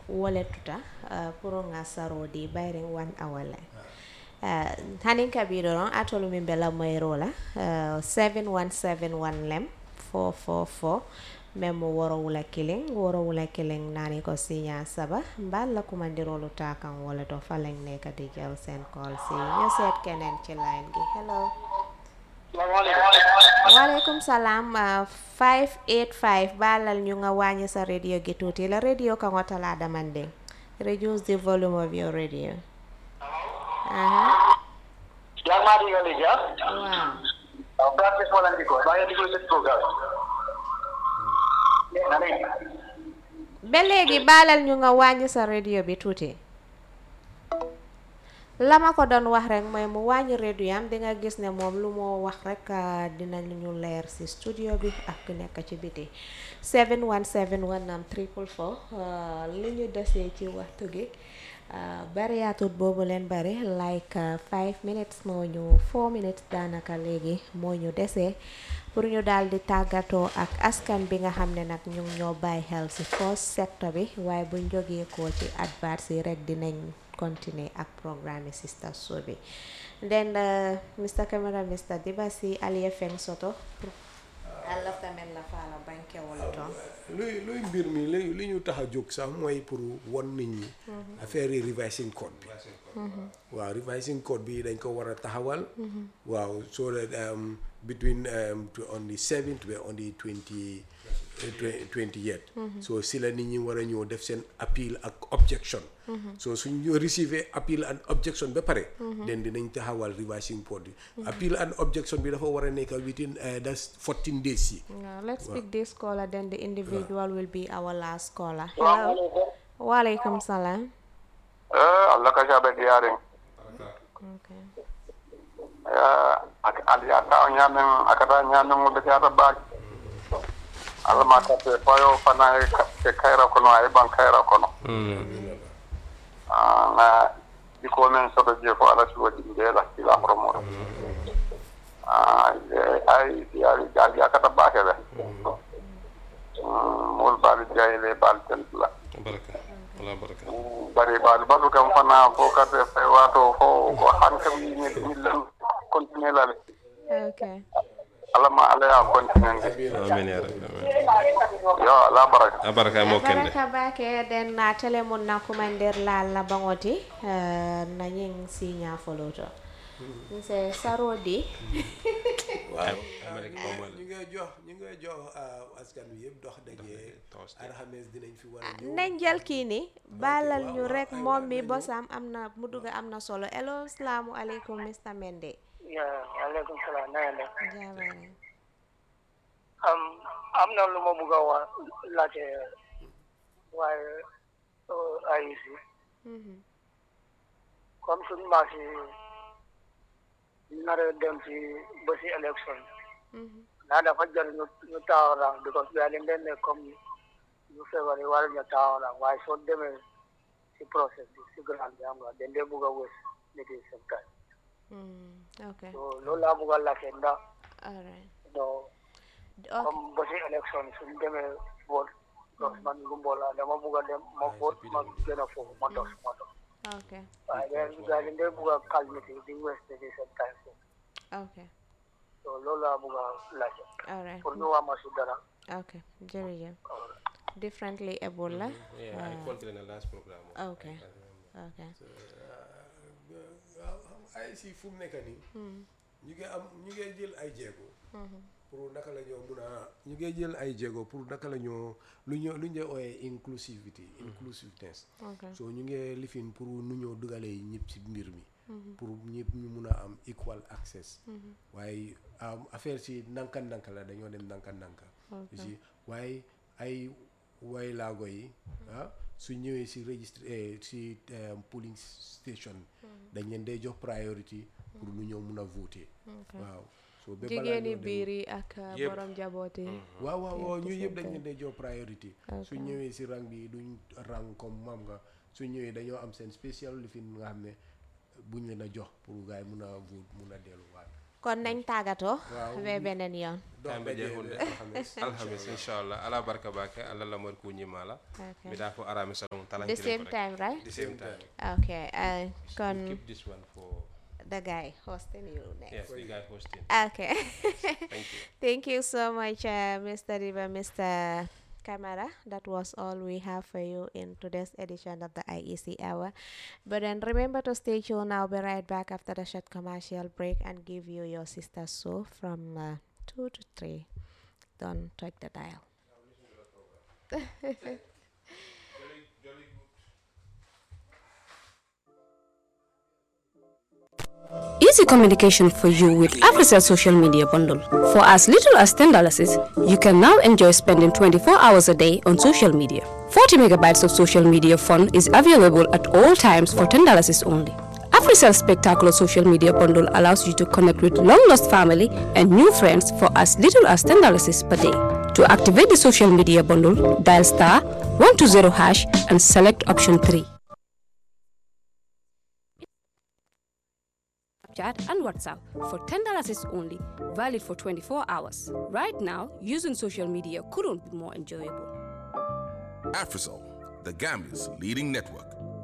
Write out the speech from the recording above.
wole tuta uh, pour nga sarodi bayring one hour le uh, hanin kabiro ron atolu min bela moyro la uh, 7171 lem 444 même woro wula kilin woro wula kilin nani ko sinya saba mbal la kumandirolu ta kan wala to faleng ne ka di jël seen call si ñu seet keneen ci line gi hello waaleykum salaam uh, 585 balal ñu nga wàññi sa radio gi tuuti la radio ka ngo tala damanding reduce the volume of your radio aha yang maa di nga léegi ah. waaw waaw practice wala ndi ko baa ngi déglu seen programme. na ne. ba léegi baalal ñu nga wàññi sa radio bi tuuti la ma ko doon wax rek mooy mu wàññi radio yam di nga gis ne moom lu moo wax rek ah, dinañ ñu leer ci studio bi ak ku nekk ci biti 717 am triple four ah, li ñu desee ci waxtu gi ah, bariyaatut boobu leen bari like 5 minutes moo ñu 4 minutes daanaka léegi moo ñu desee pour ñu daal di tàggatoo ak askan bi nga xam ne nag ñu ngi ñoo bàyyi xel ci first sector bi waaye buñ jógee ko ci advert yi rek dinañ continuer ak programme Sister Show bi then uh, Mr. Camera Mr. Dibasi Aliya Feng Soto Allah tamit la faala banke wala toon luy luy mbir mi li li ñu tax a jóg sax mooy pour won nit ñi affaire yi revising code bi waaw revising code bi dañ ko war a taxawal waaw so that um, between um, to on the seventh ba on the twenty twenty yet so si la nit ñi war a ñëw def seen appeal ak objection so suñ ñu receiver appeal and objection ba pare den dinañ taxawal revising code bi appeal and objection bi dafa war a nekk within uh, that's fourteen days yi Yeah, let's pick this caller then the individual will be our last caller hello waaleykum salaam eh Allah ka jabe diyaare. okay Eh ak aliya ta nyamen akata nyamen mo be ta ba. Allah ma ta te fayo fana e ka- ke kaira kono ay ban kaira kono. Ah na diko men soto je ko ala suwa di de la sila promo. Ah eh, ay diari gali akata ba ke be. Mol bal jayle bal ten la. baraka wala baraka bari baal balu kam fana fo kate fay wato fo ko han kam ni ni lan continuer la okay ala ma ala ya continuer amin ya rabbi amin yo ala baraka a baraka mo kende baraka bake den na tele mun na kumandir la la bangoti uh, na nying sinya foloto nse sarodi waaw Amérique moom ñu ngay jox ñu ngay jox uh, askan wi yëpp dox daje Thursday. alxames dinañ fi war a ñëw nañ jël kii ni baalal ñu rek moom mi bosam am na mu dugg am na solo hello salaamu aleykum Mr Mende ya aleykum salaam na ngeen def jaabare am am na lu ma bëgg a wax laajte waaye ay si Mhm. comme suñu maas yi nar a dem ci ba si élection Mhm. naa dafa jar ñu ñu taxaw rang because gaa yi dañ ne comme ñu feebar yi war ñu taxaw rang waaye soo demee si process bi si grand bi am nga dañ dee bëgg a wés nit yi seen time Mm, okay so loolu laa bëgg a laajte ndax all right non okay comme ba si élection suñu demee vote donc man Gumbo laa dama bugg a dem ma vote ma gën a foofu ma dos ma dos okay waaye gars yi gars yi dañ bugg a calmité di weste di seen time foofu okay so loolu laa bugg a laajte all right pour ñu wax ma si dara okay jërëjëf differently able la yeah I continue the last program okay okay waaw ay si fu mu nekk nii ñu ngi am ñu ngi jël ay jéego pour naka la ñoo mun a ñu ngi jël ay jéego pour naka la ñoo lu ñoo lu ñu ooyee inclusivity inclusiveness okay so ñu ngi lifin pour nu ñoo dugalee ñëpp ci mbir mi pour ñëpp ñu mun a am equal access waaye am affaire si nanka nanka la dañoo dem nanka nanka si waaye ay way laago yi ah su ñëwee si registre eh, si eh, polling station dañ leen day jox priority pour nu ñoo mun a voter waaw so ba balaa jigéeni ñoo dem- biir yi ak uh, Yëpp. borom jabooti waaw waaw waaw ñu same yëpp dañ time. leen day jox priority su Okay. ñëwee si rang bi duñ rang comme mam nga su ñëwee dañoo am seen spécial lifin nga xam ne buñ leen a jox pour gars yi mun a vote mun a delluwaat kon nañ tàggatoo Waaw. ba beneen yoon dox Time be daje jeexul de. alxames alhamis inchallah ala barka bake allah lamar kuñimala Okay. mbiɗa fo arami salon the talankilen same ko rek. time right the same time okay uh, kon keep this one for the guy hosting you next yes the guy hosting okay thank you Thank you so much, uh, Mr. Riva, Mr. Camera. That was all we have for you in today's edition of the IEC Hour. But then remember to stay tuned. I'll be right back after the short commercial break and give you your sister show from uh, 2 to 3. Don't touch the dial. Easy communication for you with Africell Social Media Bundle. For as little as $10, you can now enjoy spending 24 hours a day on social media. 40 megabytes of social media fun is available at all times for $10 only. Africell Spectacular Social Media Bundle allows you to connect with long lost family and new friends for as little as $10 per day. To activate the social media bundle, dial star 120 hash and select option 3. Snapchat and WhatsApp for $10 is only, valid for 24 hours. Right now, using social media couldn't be more enjoyable. Afrisol, the Gambia's leading network.